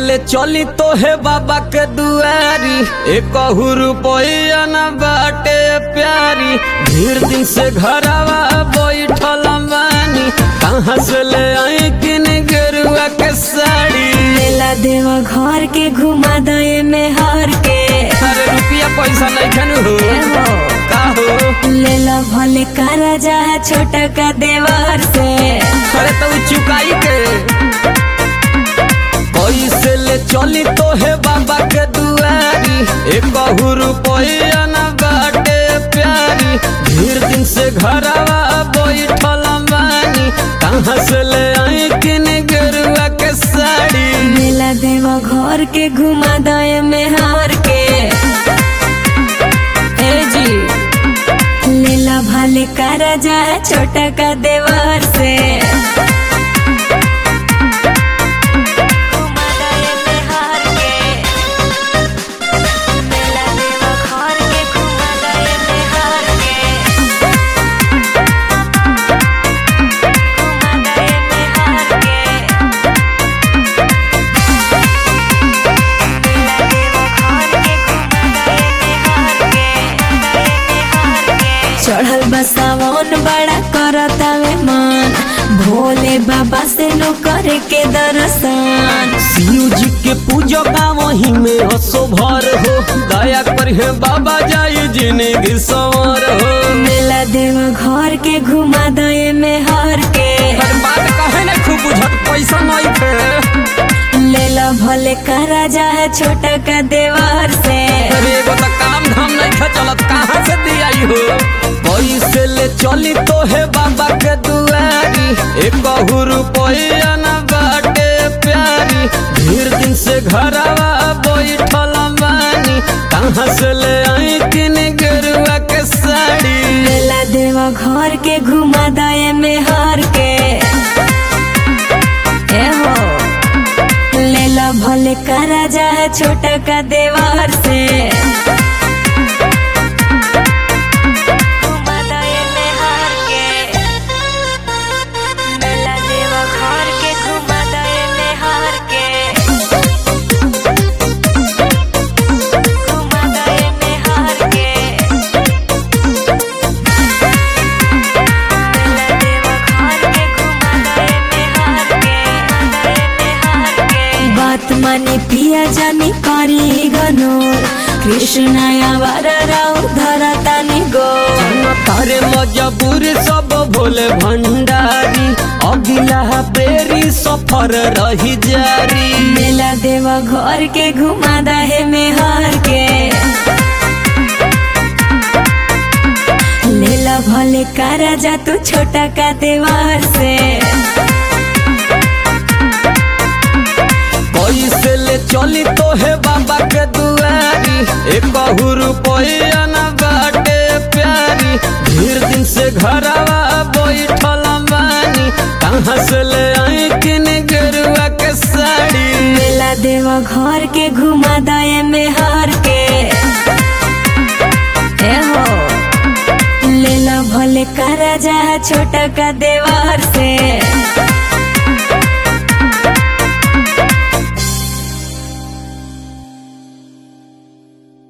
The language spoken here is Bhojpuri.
ले चली तो है बाबा के दुआरी एक रुपया न बाटे प्यारी भीड़ दिन से घरवा बैठल बानी कहाँ से ले आई किन गेरुआ के साड़ी मेला देवा घर के घुमा दे में हार के अरे रुपया पैसा नहीं खन हो का हो लेला भले करा जा छोटा का देवर से अरे तो चुकाई के कैसे ले चली तो है बाबा के दुआरी एक रुपया न बाटे प्यारी भीड़ दिन से घरवा बैठल बानी कहाँ से ले आई किन गेरुआ के साड़ी मेला देवा घर के घुमा दे में हार के ए जी लेला भले करा जा छोटा का देवर से घुमा दे में हार के मेला देवा घर के घुमा दे में हार के घुमा दे में हार के चढ़ल बसावन बड़ा करता वे मन भोले बाबा से नो करे के दर्शन शिव जी के पूजो का वही में हसो भर हो दया कर हे बाबा जाई जिंदगी सवार हो मेला देव घर के घुमा दे में हर के हर बात कहे ना खूब बुझत पैसा नहीं थे लेला भले करा जा छोटा का देवर से अरे एगो तो काम धाम नहीं था चलत कहाँ से दियाई हो पैसे ले चली तो है बाबा के दुआरी एक रुपया न बाटे प्यारी भीड़ दिन से घरवा बैठल बानी कहाँ से ले आई किन गेरुआ के साड़ी मेला देव घर के घुमा दे में हर के ए हो लेला भले करा जा छोटा का देवर से घुमा दे में हर के मेला देव घर के घुमा दे में हर के घुमा दे में हर के बात माने पिया जानी करी गनोर कृष्ण आवार राउ धरतानी गो तारे मजबूर सब भोले भंडारी अगिला बेरी सफर रही जारी मेला देवा घर के घुमा दहे में हार के लेला भले करा जा तू छोटा का देवार से कैसे ले चली तो है बाबा के दुआरी एक रुपया न बाटे प्यारी भीड़ दिन से घरवा बैठल बानी कहाँ से ले आई किन गेरुआ के साड़ी मेला देवा घर के घुमा दे में हार के ए हो लेला भले करा जा छोटा का देवार से